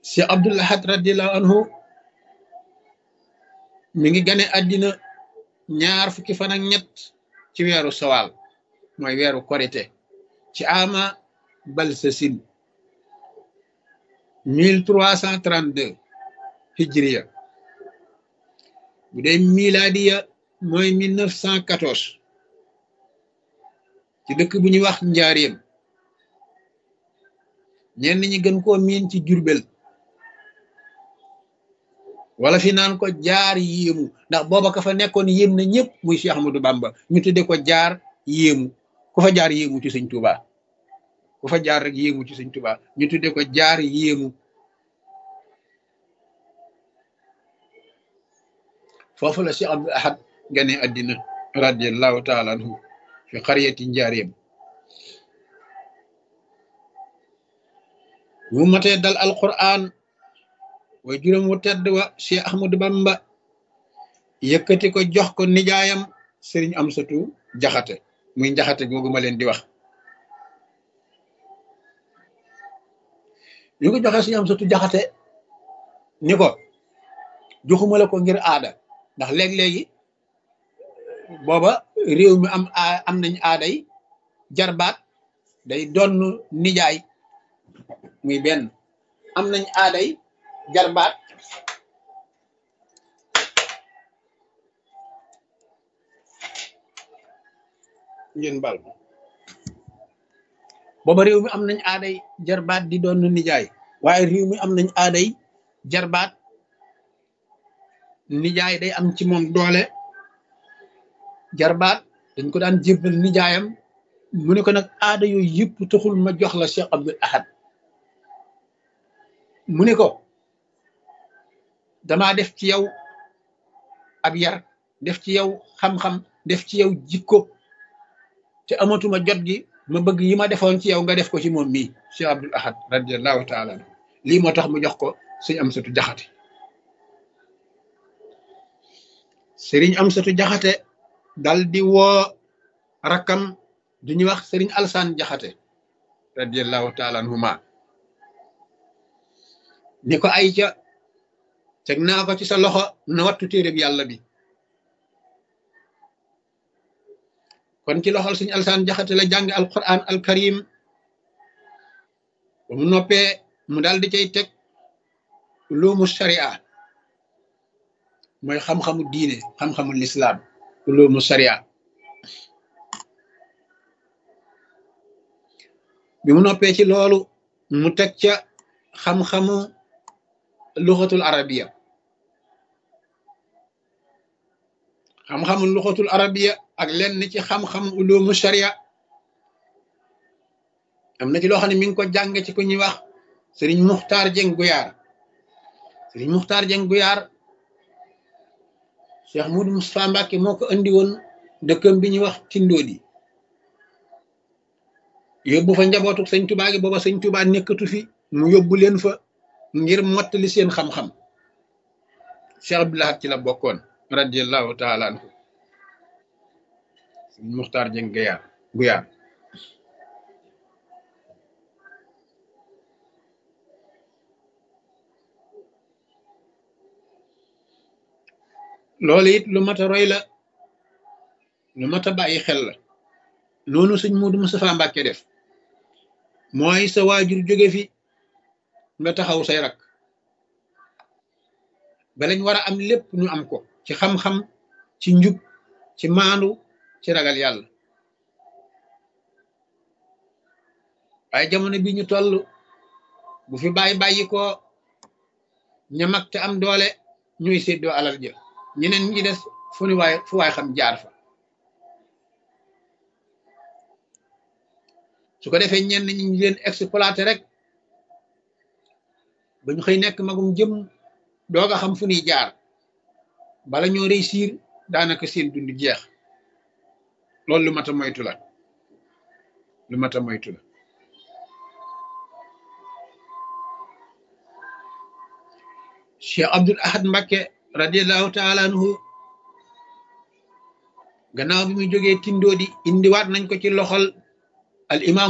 si Abdul Ahad radiallahu anhu mi ngi gane àddina ñaar fukki fan ak ñett ci weeru sawaal mooy weeru korite ci ama balsasin mille trois cent trente deux hijriya bu dee miladiya mooy mille neuf cent quatorze ci dëkk bu ñuy wax njaareem ñenn ñi gën koo miin ci jurbel wala fi naan ko jaar yéemu ndax booba ka fa nekkoon yéem na ñëpp muy Cheikh Ahmadou Bamba ñu tudde ko jaar yéemu ku fa jaar yéemu ci sëñ Tuuba ku fa jaar rek yéemu ci sëñ Tuuba ñu tudde ko jaar yéemu foofu la Cheikh Abdul Ahad gane àddina radiallahu taala anhu fi xariyati njaareem bu matee dal alquran way juróom wu tedd wa Cheikh Ahmadou Bamba yëkkati ko jox ko nijaayam sëriñ Amsatu Jaxate muy njaxate googu ma leen di wax ñu ko joxee sëriñ Amsatu Jaxate ni ko joxuma la ko ngir aada ndax léeg-léegi booba réew mi am am nañ aaday jarbaat day donn nijaay muy benn am nañ aaday jarbaat ngeen bal booba réew mi am nañ aaday jarbaat di doon nijaay waaye réew mi am nañ aaday jarbaat nijaay day am ci moom doole jarbaat dañ ko daan jébbal nijaayam mu ne ko nag aada yooyu yëpp taxul ma jox la Cheikh Abdul Ahad mu ne ko damaa def ci yow ab yar def ci yow xam-xam def ci yow jikko te amatuma jot gi ma bëgg yi ma defoon ci yow nga def ko ci moom mii Cheikh Abdul Ahad radiallahu taala anhu lii moo tax mu jox ko sëñ Amsatu Jaxate sëriñ Amsatu Jaxate dal di woo rakkam du ñuy wax sëriñ Alsaan Jaxate radiallahu taala anhuma ni ko ay ca teg naa ko ci sa loxo na wattu téereb yàlla bi kon ci loxol suñu alsaan jaxate la jàng alquran alkarim ba mu noppee mu daal di cay teg ulumu sharia mooy xam-xamu diine xam-xamu lislaam ulumu sharia bi mu noppee ci loolu mu teg ca xam-xamu luxatul arabiya xam-xamu luxatul arabiya ak lenn ci xam-xam ulumu sharia am na ci loo xam ne mi ngi ko jàng ci ku ñuy wax sëriñ muxtaar jeng guyaar sëriñ muxtaar jeng guyaar cheikh mudu mustapha mbàkke moo ko andi woon dëkkam bi ñuy wax tindoodi yóbbu fa njabootu sëñ tubaa gi booba sëñ tubaa nekkatu fi mu yóbbu leen fa ngir mottali seen xam-xam cheikh abdulahad ci la bokkoon radiallahu taala anhu sëñ muxtaar jeng guyaar guyaar loolu it lu mat a roy la lu mat a bàyyi xel la noonu sëñ Muudu Mustafaa Mbàkke def mooy sa waajur jóge fi nga taxaw say rak balañ war a am lépp ñu am ko ci xam-xam ci njub ci maandu ci ragal yàlla waaye jamono bi ñu toll bu fi bàyyi bàyyi ko ña mag te am doole ñuy séddoo alal jë ñeneen ñi des fu ni waay fu waay xam jaar fa su ko defee ñenn ñi ñu leen exploité rek ba ñu xëy nekk magum jëm doog a xam fu ñuy jaar bala ñoo réussir daanaka seen dund jeex loolu lu mat a moytu la lu mat a moytu la Cheikh Abdul Ahad Mbakke radiallahu taala anhu gannaaw bi muy jógee tindoodi indiwaat nañ ko ci loxol al imam